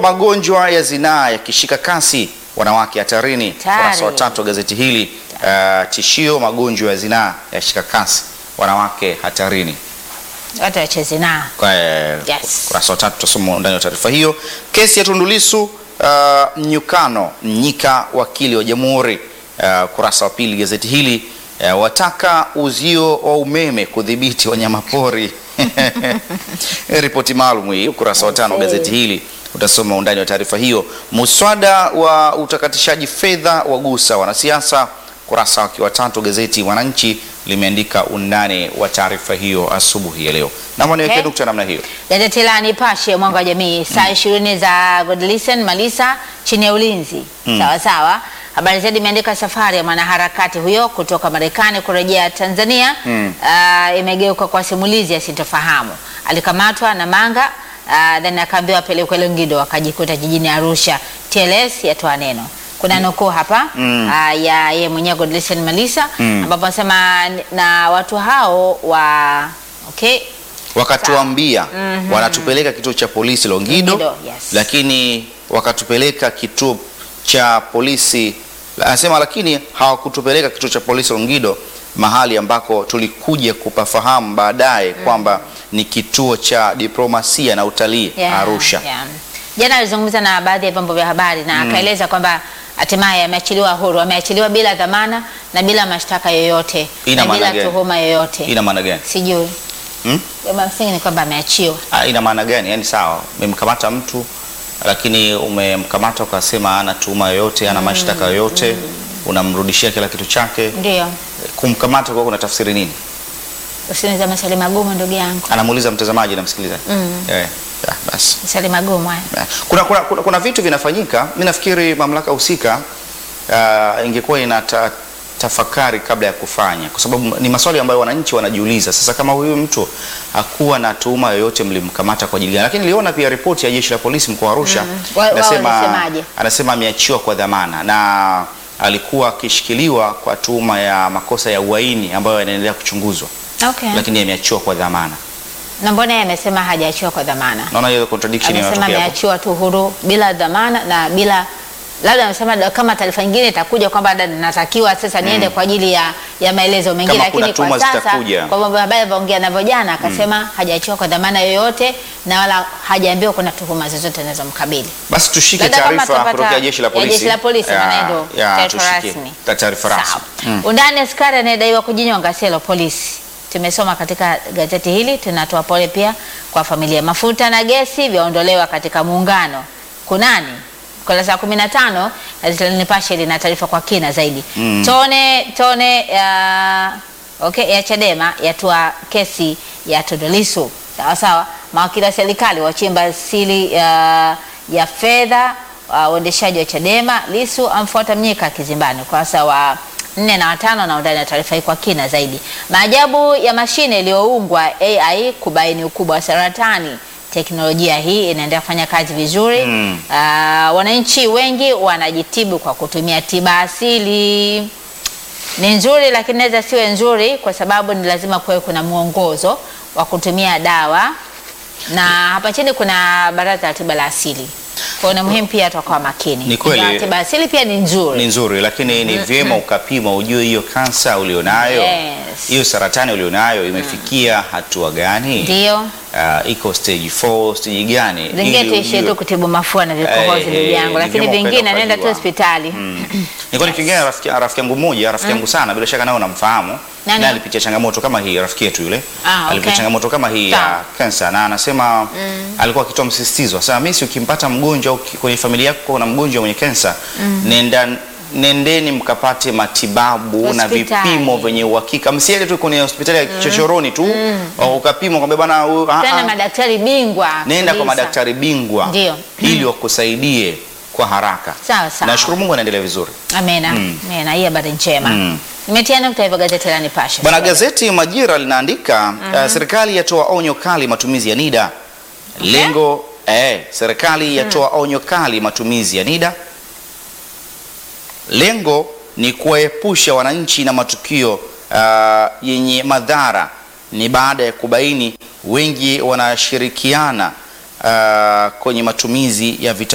magonjwa ya zinaa yakishika kasi, wanawake hatarini. Hatari. Ukurasa wa tatu wa gazeti hili. Uh, tishio magonjwa ya zinaa yashika kasi, wanawake hatarini. Watu wacheze na Kwa, eh, Yes. Ukurasa wa tatu tutasoma ndani ya taarifa hiyo. Kesi ya Tundu Lissu uh, mnyukano Mnyika wakili wa jamhuri. Uh, ukurasa wa pili gazeti hili uh, wataka uzio wa umeme kudhibiti wanyamapori. Ripoti maalum hii ukurasa wa tano wa gazeti hili utasoma undani wa taarifa hiyo. Muswada wa utakatishaji fedha wagusa wanasiasa. Ukurasa wake wa tatu gazeti Mwananchi limeandika undani wa taarifa hiyo asubuhi ya leo. Naomba niweke Okay. nukta namna hiyo. Gazeti la Nipashe mwanga wa jamii saa ishirini za Godlisten Malisa chini ya ulinzi sawa sawa. Habari zaidi imeandika safari ya mwanaharakati huyo kutoka Marekani kurejea Tanzania ah, imegeuka kwa simulizi ya sintofahamu. Alikamatwa na manga ah, then akaambiwa apelekwe Longido akajikuta jijini Arusha. TLS yatoa neno. Kuna nukuu hapa ah, ya yeye mwenyewe Godlisten Malisa ambapo anasema na watu hao wa okay wakatuambia wanatupeleka kituo cha polisi Longido, Longido, yes. lakini wakatupeleka kituo cha polisi anasema, lakini hawakutupeleka kituo cha polisi Longido, mahali ambako tulikuja kupafahamu baadaye kwamba ni kituo cha diplomasia na utalii Yeah, Arusha. yeah. Jana alizungumza na baadhi ya vyombo vya habari na akaeleza kwamba hatimaye ameachiliwa huru, ameachiliwa bila dhamana na bila mashtaka yoyote Ina na maana bila gani? tuhuma yoyote. Ina maana gani? Sijui Hmm? Jambo msingi ni kwamba ameachiwa. Ah, ina maana gani? Yaani sawa, umemkamata mtu lakini umemkamata ukasema ana tuhuma yoyote, ana mashtaka yoyote, unamrudishia kila kitu chake. Ndio, Kumkamata kwa kuna tafsiri nini? usiniza maswali magumu ndugu yangu, Anamuuliza mtazamaji na msikilizaji. Eh, ya, basi. maswali magumu haya. Eh, Kuna, kuna, kuna, kuna vitu vinafanyika. Mimi nafikiri mamlaka husika uh, ingekuwa ina ta, tafakari kabla ya kufanya, kwa sababu ni maswali ambayo wananchi wanajiuliza. Sasa kama huyu mtu hakuwa na tuhuma yoyote, mlimkamata kwa ajili gani? Lakini niliona pia ripoti ya jeshi la polisi mkoa wa Arusha Wa- wao inasema wanasemaje? anasema ameachiwa kwa dhamana na alikuwa akishikiliwa kwa tuhuma ya makosa ya uhaini ambayo yanaendelea kuchunguzwa, Okay. lakini ameachiwa kwa dhamana. Na mbona yeye amesema hajaachiwa kwa dhamana? Naona hiyo contradiction Amesema inatokea hapo. ameachiwa tu huru bila dhamana na bila labda amesema da- kama taarifa nyingine itakuja kwamba da- natakiwa sasa niende kwa ajili ya, ya maelezo mengine, Kama kuna lakini tuhuma kwa sasa zitakuja. kwa mambo habari alivyoongea navyo jana akasema hajaachiwa kwa dhamana yoyote na wala hajaambiwa kuna tuhuma zozote zinazomkabili. Basi tushike Labda kama taarifa tutapata- kutoka jeshi la ya polisi. jeshi la polisi, Ya, maana ndio ya, taarifa tushike rasmi. ta- taarifa rasmi. Sawa. Undani askari anayedaiwa kujinyonga selo polisi. Tumesoma katika gazeti hili, tunatoa pole pia kwa familia. Mafuta na gesi vyaondolewa katika muungano. Kunani? Kurasa ya 15 gazeti la Nipashe lina taarifa kwa kina zaidi. Tone tone ya okay, ya Chadema yatua kesi ya Tundu Lissu. Sawa sawa. Mawakili wa serikali wachimba siri ya, ya fedha uh, uendeshaji wa Chadema. Lissu amfuata Mnyika kizimbani. Ukurasa wa nne na watano na undani na taarifa hii kwa kina zaidi. Maajabu ya mashine iliyoungwa AI kubaini ukubwa wa saratani. Teknolojia hii inaendelea kufanya kazi vizuri. Mm. Ah, wananchi wengi wanajitibu kwa kutumia tiba asili. Ni nzuri lakini inaweza siwe nzuri kwa sababu ni lazima kuwe kuna mwongozo wa kutumia dawa, na hapa chini kuna baraza la tiba la asili. Kwa hiyo ni muhimu pia tukawa makini. Ni kweli. Ingawa tiba asili pia ni nzuri. Ni nzuri lakini ni vyema ukapima ujue hiyo kansa ulionayo, Yes. hiyo saratani ulionayo imefikia hatua gani? Ndio. Ah, iko stage 4, stage gani? Zingine Ili tuishie ujue. tu kutibu mafua na vikohozi Eh, ndugu eh, yangu, ni lakini vyema vingine ukaenda nenda tu ukajua. hospitali. Nilikuwa nikiongea na rafiki, rafiki yangu mmoja, rafiki yangu sana, bila shaka nawe unamfahamu. Nani? Naye alipitia changamoto kama hii, rafiki yetu yule. Ah, okay. Alipitia changamoto kama hii ya Sawa. kansa na anasema alikuwa akitoa msisitizo. Sasa mimi si ukimpata mgonjwa au ki- kwenye familia yako kuna mgonjwa mwenye kansa, nenda nendeni mkapate matibabu na Hospitali. vipimo vyenye uhakika. Msiende tu kwenye hospitali ya kichochoroni tu au ukapimwa kwamba bana huyu ah, Tena ah. madaktari bingwa. Nenda kwa kabisa. madaktari bingwa Ndio. ili wakusaidie kwa haraka. Sawa sawa. Nashukuru Mungu anaendelea vizuri. Amena. Amena. Hii habari njema. Mm. Nimetia nukta hivyo gazeti la Nipashe. Bwana, gazeti Majira linaandika uh, serikali yatoa onyo kali matumizi ya NIDA. Lengo eh, serikali yatoa onyo kali matumizi ya NIDA. Lengo ni kuwaepusha wananchi na matukio uh, yenye madhara. Ni baada ya kubaini wengi wanashirikiana uh, kwenye matumizi ya vita